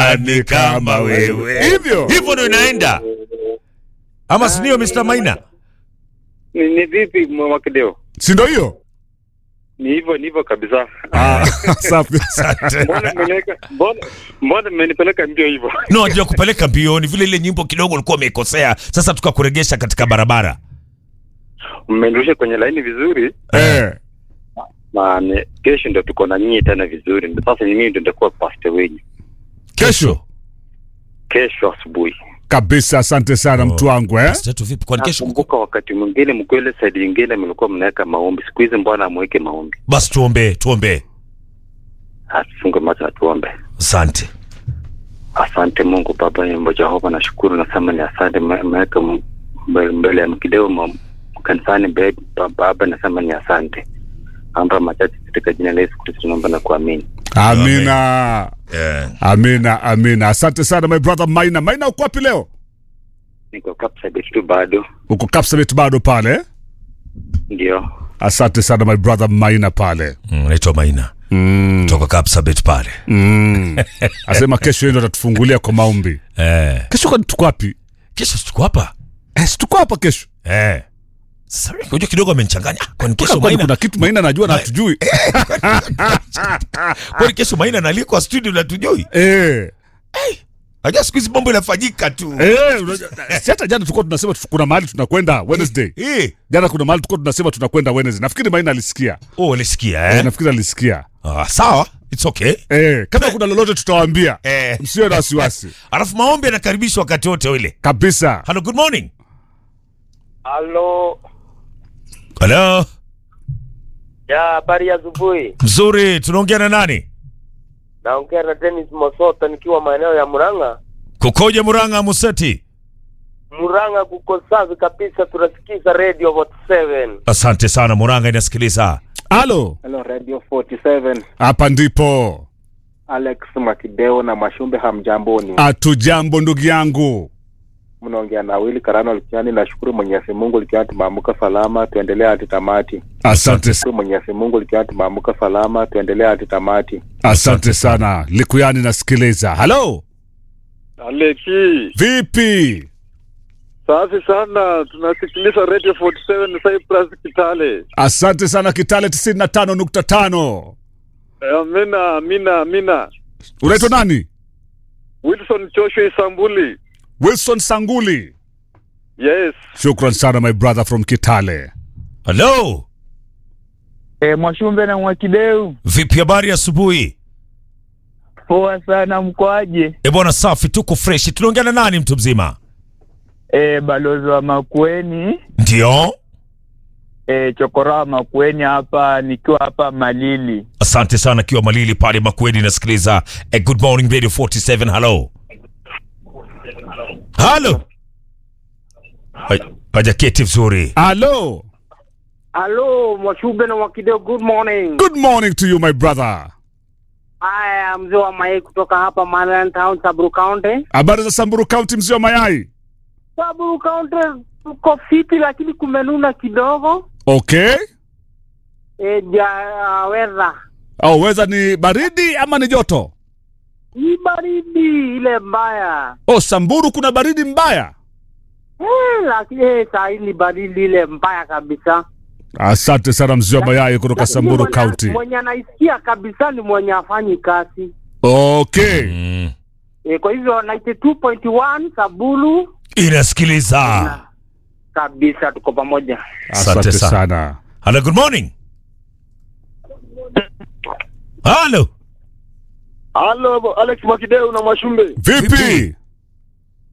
nani kama wewe Hivyo. hivyo ndo inaenda ama sindio Mr. Maina Ni, ni vipi Mwakideo? si ndo hiyo Ni hivyo ni hivyo kabisa. Ah, safi Mbona mmeniweka mbona mbona mmenipeleka mbio hivyo? no ajua kupeleka mbioni vile ile nyimbo kidogo ulikuwa umeikosea sasa tukakuregesha katika barabara Mmenirusha kwenye laini vizuri eh. na ni- kesho ndio tuko na nyinyi tena vizuri. Ndio Sasa ni mimi ndio nitakuwa pastor wenyu kesho kesho asubuhi. kabisa asante sana Oh. mtu wangu eh? Sasa tu vipi kwani kesho Nakumbuka wakati mwingine mkwele side nyingine mlikuwa mnaweka maombi. Siku hizi mbona amweke maombi? basi tuombee tuombee Atufunge macho na tuombe. asante Asante Mungu Baba Yehova Jehova, nashukuru nasema ni asante, me- meweka m- mbele, mbele ya mkideo ma- kanisani mbele ba- Baba, nasema ni asante. Amba machache katika jina la Yesu Kristo tunaomba na kuamini. amina yeah. amina amina asante sana my brother maina maina uko wapi leo Niko Kapsabet tu bado, uko kapsabet bado pale eh? ndio asante sana my brother maina pale mm, naitwa Maina mm. toka Kapsabet pale mm. asema kesho yeye ndo atatufungulia kwa maombi eh. kesho kwani tuko wapi kesho si tuko hapa eh, si tuko hapa kesho eh. Sasa unajua kidogo amenichanganya kwani kesho kwani Maina kuna kitu maina najua na hatujui kwani kesho Maina nalikwa studio na tujui eh. Unajua siku hizi mambo inafanyika tu Eh, unajua, si hata jana tulikuwa tunasema tu- kuna mahali tunakwenda Wednesday. eh. Jana kuna mahali tulikuwa tunasema tunakwenda Wednesday. Nafikiri Maina alisikia. oh ulisikia Eh, eh? nafikiri alisikia. ah, sawa it's okay Eh, kama kuna lolote tutawaambia. eh. Msiwe na wasiwasi. alafu maombi yanakaribishwa wakati wote ule Kabisa. hello good morning Halo. hello Ya, habari ya asubuhi. mzuri tunaongea na nani Naongea na Dennis Mosota nikiwa maeneo ya Murang'a. kukoja muranga museti Murang'a kuko safi kabisa, tunasikiza Radio Vote 7. asante sana muranga inasikiliza Halo. Hello Radio 47 Hapa ndipo. Alex Makideo na Mashumbe, hamjamboni? Atujambo ndugu yangu. Mnaongea na Wili Karano Likiani. Nashukuru Mwenyezi Mungu likiwa tumeamka salama, tuendelee hadi tamati. Asante Shukuru Mwenyezi Mungu likiwa tumeamka salama, tuendelee hadi tamati. asante sana. Likuyani nasikiliza. Halo. Aleki, Vipi? safi sana, tunasikiliza Radio 47 Cyprus Kitale. Asante sana Kitale 95.5. Amina, amina, amina. Unaitwa nani? Wilson Joshua Isambuli. Wilson Sanguli. Yes. Shukran sana my brother from Kitale. hello E, Mwashumbe na Mwakideu, vipi habari asubuhi poa sana, mkoaje? e bwana safi tuko fresh tunaongea na nani mtu mzima E, balozi wa Makueni ndio e, chokora wa Makueni hapa, nikiwa hapa Malili. asante sana kiwa malili pale makweli nasikiliza eh, good morning radio 47 hello halo Ha- hajaketi vizuri Halo. Halo, Mwashumbe na Mwakideo, good morning. Good morning to you my brother. Haya, mzee wa Mayai kutoka hapa Marland Town, Saburu County. Habari za Samburu County, mzee wa mayai. Saburu County tuko fiti, lakini kumenuna kidogo. Okay. E, ja, weather Au weza ni baridi ama ni joto? ni baridi ile mbaya Oh, Samburu kuna baridi mbaya. Eh, lakini eh, saa hii ni baridi ile mbaya kabisa. Asante sana mzee wa mayai kutoka Lakini Samburu mwenye- County. Mwenye anaisikia kabisa ni mwenye afanyi kazi Okay. mm. e, kwa hivyo 92.1 Sabulu inasikiliza kabisa, tuko pamoja. Asante Asante sana. sana. hello good morning halo Halo, Alex Makideu na Mwashumbe. Vipi?